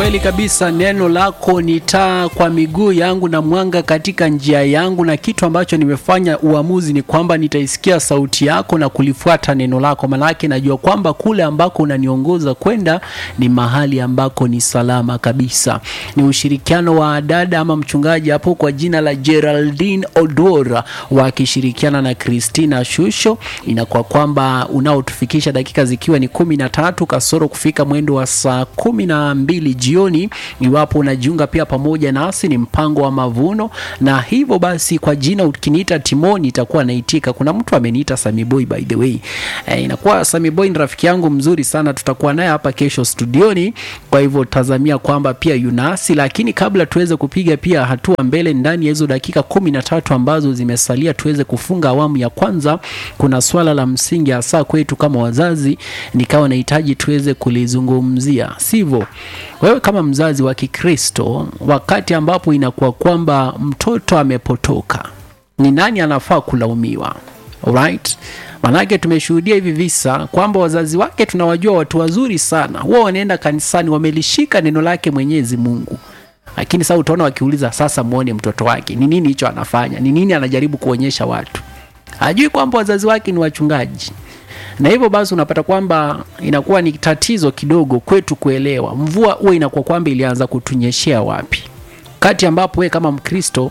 Kweli kabisa, neno lako ni taa kwa miguu yangu na mwanga katika njia yangu, na kitu ambacho nimefanya uamuzi ni kwamba nitaisikia sauti yako na kulifuata neno lako, manake najua kwamba kule ambako unaniongoza kwenda ni mahali ambako ni salama kabisa. Ni ushirikiano wa dada ama mchungaji hapo kwa jina la Geraldine Odora wakishirikiana na Christina Shusho, inakuwa kwamba unaotufikisha dakika zikiwa ni kumi na tatu kasoro kufika mwendo wa saa kumi na mbili jioni. Iwapo unajiunga pia pamoja nasi, ni mpango wa mavuno, na hivyo basi, kwa jina ukiniita Timoni itakuwa naitika. Kuna mtu ameniita Sami Boy by the way. E, inakuwa Sami Boy ni rafiki yangu mzuri sana, tutakuwa naye hapa kesho studioni, kwa hivyo tazamia kwamba pia yunasi. Lakini kabla tuweze kupiga pia hatua mbele ndani ya hizo dakika kumi na tatu ambazo zimesalia tuweze kufunga awamu ya kwanza, kuna swala la msingi hasa kwetu kama wazazi, nikawa nahitaji tuweze kulizungumzia, sivyo? Wewe kama mzazi wa Kikristo, wakati ambapo inakuwa kwamba mtoto amepotoka, ni nani anafaa kulaumiwa? Alright? Manake tumeshuhudia hivi visa kwamba wazazi wake tunawajua watu wazuri sana, huwa wanaenda kanisani, wamelishika neno lake Mwenyezi Mungu, lakini sasa utaona wakiuliza, sasa muone mtoto wake ni nini hicho anafanya, ni nini anajaribu kuonyesha watu, hajui kwamba wazazi wake ni wachungaji na hivyo basi unapata kwamba inakuwa ni tatizo kidogo kwetu kuelewa mvua huwa inakuwa kwamba ilianza kutunyeshea wapi, kati ambapo wewe kama Mkristo,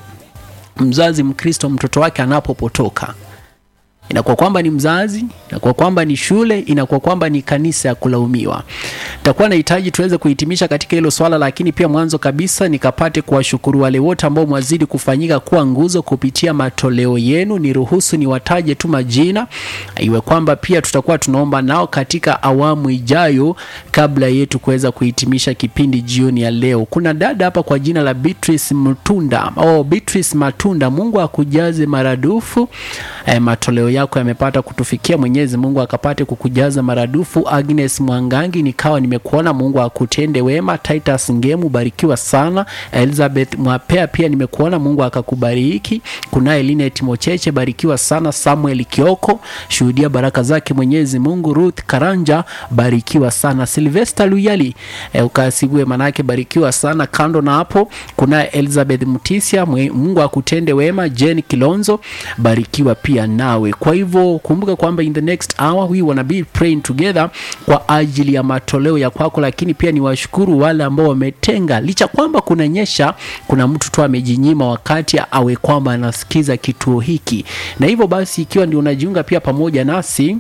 mzazi Mkristo, mtoto wake anapopotoka inakuwa kwamba ni mzazi, inakuwa kwamba ni shule, inakuwa kwamba ni kanisa ya kulaumiwa. Takuwa nahitaji tuweze kuhitimisha katika hilo swala, lakini pia mwanzo kabisa nikapate kuwashukuru wale wote ambao mwazidi kufanyika kuwa nguzo kupitia matoleo yenu. Niruhusu niwataje tu majina, iwe kwamba pia tutakuwa tunaomba nao katika awamu ijayo, kabla yetu kuweza kuhitimisha kipindi jioni ya leo. Kuna dada hapa kwa jina la Beatrice Mtunda, oh, Beatrice Matunda, Mungu akujaze maradufu eh, matoleo yako yamepata kutufikia. Mwenyezi Mungu akapate kukujaza maradufu. Agnes Mwangangi, nikawa nimekuona, Mungu akutende wema. Titus Ngemu, barikiwa sana. Elizabeth Mwapea, pia nimekuona, Mungu akakubariki. Kunaye Linet Mocheche, barikiwa sana. Samuel Kioko, shuhudia baraka zake Mwenyezi Mungu. Ruth Karanja, barikiwa sana. Sylvester Luyali, eh, ukasibiwe manake, barikiwa sana. Kando na hapo, kunaye Elizabeth Mutisia, Mungu akutende wema. Jane Kilonzo, barikiwa pia nawe. Kwa hivyo kumbuka kwamba in the next hour we wanna be praying together kwa ajili ya matoleo ya kwako, lakini pia ni washukuru wale ambao wametenga, licha kwamba kuna nyesha, kuna mtu tu amejinyima wakati awe kwamba anasikiza kituo hiki, na hivyo basi, ikiwa ndio unajiunga pia pamoja nasi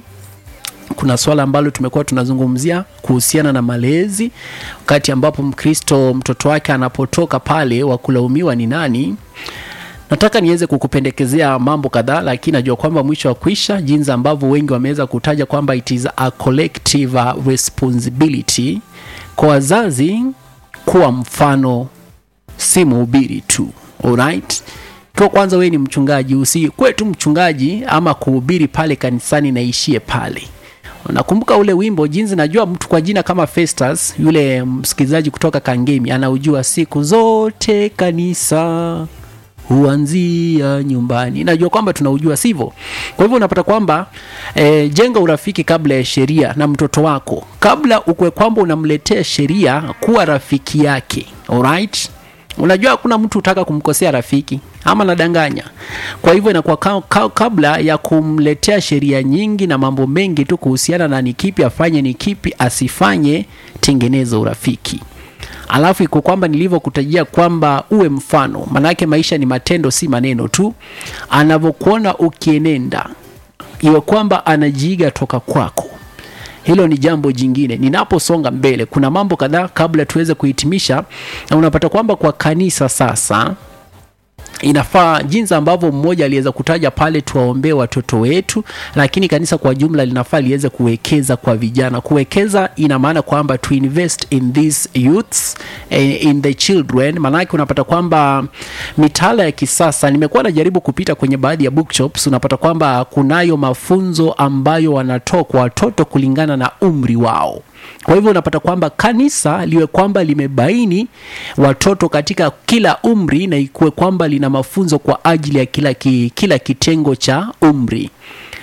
kuna swala ambalo tumekuwa tunazungumzia kuhusiana na malezi, wakati ambapo Mkristo mtoto wake anapotoka pale, wa kulaumiwa ni nani? Nataka niweze kukupendekezea mambo kadhaa, lakini najua kwamba mwisho wa kwisha, jinsi ambavyo wengi wameweza kutaja kwamba it is a collective responsibility kwa wazazi kuwa mfano, si mhubiri tu. Alright? Kwa kwanza, wewe ni mchungaji, usikuwe tu mchungaji ama kuhubiri pale kanisani naishie pale. Nakumbuka ule wimbo jinsi, najua mtu kwa jina kama Festus, yule msikilizaji kutoka Kangemi anaujua, siku zote kanisa huanzia nyumbani. Najua kwamba tunaujua, sivyo? Kwa hivyo unapata kwamba e, jenga urafiki kabla ya sheria na mtoto wako, kabla ukwe kwamba unamletea sheria, kuwa rafiki yake. Alright? Unajua hakuna mtu utaka kumkosea rafiki ama nadanganya. Kwa hivyo inakuwa ka, ka, kabla ya kumletea sheria nyingi na mambo mengi tu kuhusiana na ni kipi afanye, ni kipi asifanye, tengeneza urafiki Alafu iko kwamba nilivyokutajia kwamba uwe mfano, manake maisha ni matendo, si maneno tu. Anavyokuona ukienenda, iwe kwamba anajiiga toka kwako. Hilo ni jambo jingine. Ninaposonga mbele, kuna mambo kadhaa kabla tuweze kuhitimisha, na unapata kwamba kwa kanisa sasa inafaa jinsi ambavyo mmoja aliweza kutaja pale, tuwaombee watoto wetu, lakini kanisa kwa jumla linafaa liweze kuwekeza kwa vijana. Kuwekeza ina maana kwamba to invest in these youths, in the children. Maanake unapata kwamba mitaala ya kisasa, nimekuwa najaribu kupita kwenye baadhi ya bookshops, unapata kwamba kunayo mafunzo ambayo wanatoa kwa watoto kulingana na umri wao. Kwa hivyo unapata kwamba kanisa liwe kwamba limebaini watoto katika kila umri na ikuwe kwamba lina mafunzo kwa ajili ya kila, ki, kila kitengo cha umri.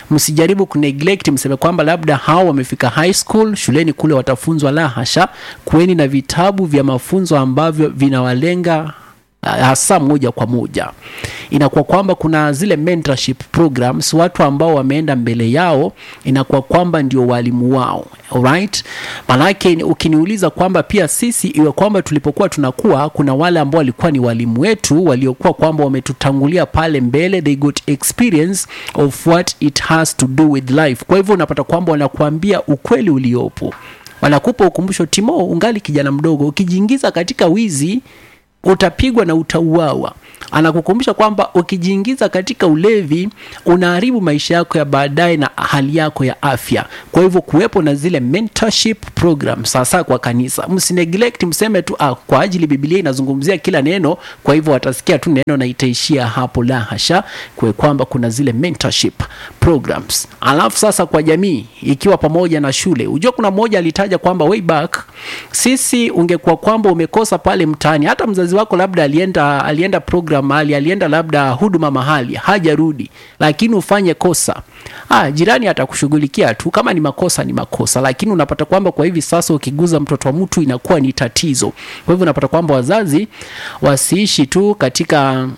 msijaribu kuneglect mseme kwamba labda hao wamefika high school shuleni kule watafunzwa la hasha kuweni na vitabu vya mafunzo ambavyo vinawalenga hasa moja kwa moja inakuwa kwamba kuna zile mentorship programs watu ambao wameenda mbele yao inakuwa kwamba ndio walimu wao alright manake ukiniuliza kwamba pia sisi iwe kwamba tulipokuwa tunakuwa kuna wale ambao walikuwa ni walimu wetu waliokuwa kwamba wametutangulia pale mbele they got experience of what it has to do with life kwa hivyo unapata kwamba wanakuambia ukweli uliopo wanakupa ukumbusho timo ungali kijana mdogo ukijiingiza katika wizi utapigwa na utauawa anakukumbusha kwamba ukijiingiza katika ulevi unaharibu maisha yako ya baadaye na hali yako ya afya kwa hivyo kuwepo na zile mentorship program sasa kwa kanisa msineglect mseme tu ah, kwa ajili bibilia inazungumzia kila neno kwa hivyo watasikia tu neno na itaishia hapo la hasha kwe kwamba kuna zile mentorship programs alafu sasa kwa jamii ikiwa pamoja na shule ujua kuna mmoja alitaja kwamba way back sisi ungekuwa kwamba umekosa pale mtaani hata mzazi wako labda alienda alienda program mahali alienda labda huduma mahali hajarudi lakini ufanye kosa ah, jirani atakushughulikia tu kama ni makosa ni makosa lakini unapata kwamba kwa hivi sasa ukiguza mtoto wa mtu inakuwa ni tatizo kwa hivyo unapata kwamba wazazi wasiishi tu katika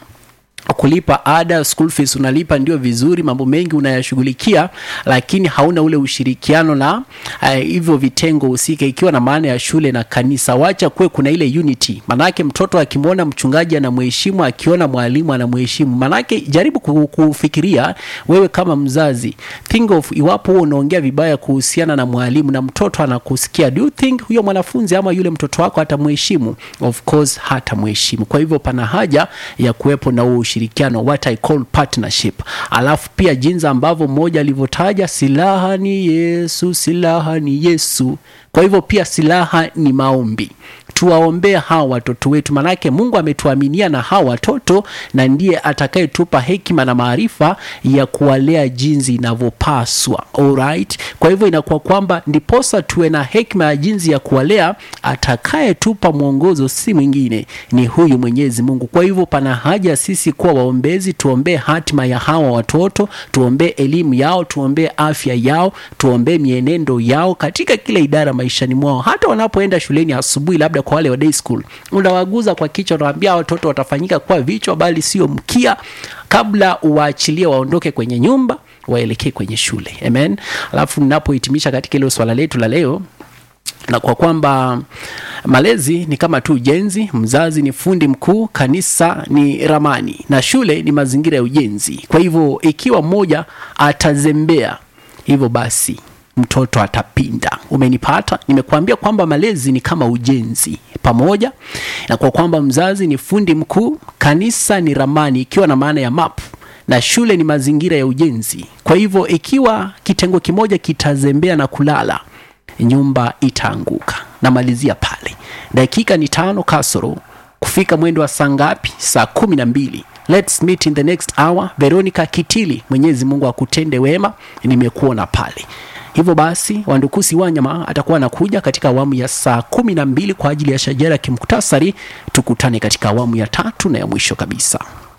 kulipa ada school fees unalipa ndio vizuri mambo mengi unayashughulikia lakini hauna ule ushirikiano na uh, hivyo vitengo husika ikiwa na maana ya shule na kanisa wacha kuwe kuna ile unity manake mtoto akimwona mchungaji anamheshimu akiona mwalimu anamheshimu manake jaribu kufikiria wewe kama mzazi think of iwapo huo unaongea vibaya kuhusiana na mwalimu na mtoto anakusikia do you think huyo mwanafunzi ama yule mtoto wako hatamheshimu of course hatamheshimu kwa hivyo pana haja ya kuwepo na huo ushirikiano what I call partnership alafu pia jinsi ambavyo mmoja alivyotaja silaha ni yesu silaha ni yesu kwa hivyo pia silaha ni maombi tuwaombee hawa watoto wetu manake mungu ametuaminia na hawa watoto na ndiye atakayetupa hekima na maarifa ya kuwalea jinsi inavyopaswa alright kwa hivyo inakuwa kwamba ndiposa tuwe na hekima ya jinsi ya kuwalea atakayetupa mwongozo si mwingine ni huyu mwenyezi mungu kwa hivyo pana haja sisi kuwa waombezi tuombee hatima ya hawa watoto tuombee elimu yao tuombee afya yao tuombee mienendo yao katika kila idara maishani mwao hata wanapoenda shuleni asubuhi labda kwa wale wa day school unawaguza kwa kichwa unawaambia watoto watafanyika kuwa vichwa bali sio mkia kabla uwaachilie waondoke kwenye nyumba waelekee kwenye shule amen alafu ninapohitimisha katika ile swala letu la leo na kwa kwamba malezi ni kama tu ujenzi mzazi ni fundi mkuu kanisa ni ramani na shule ni mazingira ya ujenzi kwa hivyo ikiwa mmoja atazembea hivyo basi mtoto atapinda umenipata nimekuambia kwamba malezi ni kama ujenzi pamoja na kwa kwamba mzazi ni fundi mkuu kanisa ni ramani ikiwa na maana ya map na shule ni mazingira ya ujenzi kwa hivyo ikiwa kitengo kimoja kitazembea na kulala nyumba itaanguka namalizia pale dakika ni tano kasoro kufika mwendo wa saa ngapi saa kumi na mbili Let's meet in the next hour veronica kitili mwenyezi mungu akutende wema nimekuona pale hivyo basi wandukusi wanyama atakuwa anakuja katika awamu ya saa kumi na mbili kwa ajili ya shajara kimuktasari tukutane katika awamu ya tatu na ya mwisho kabisa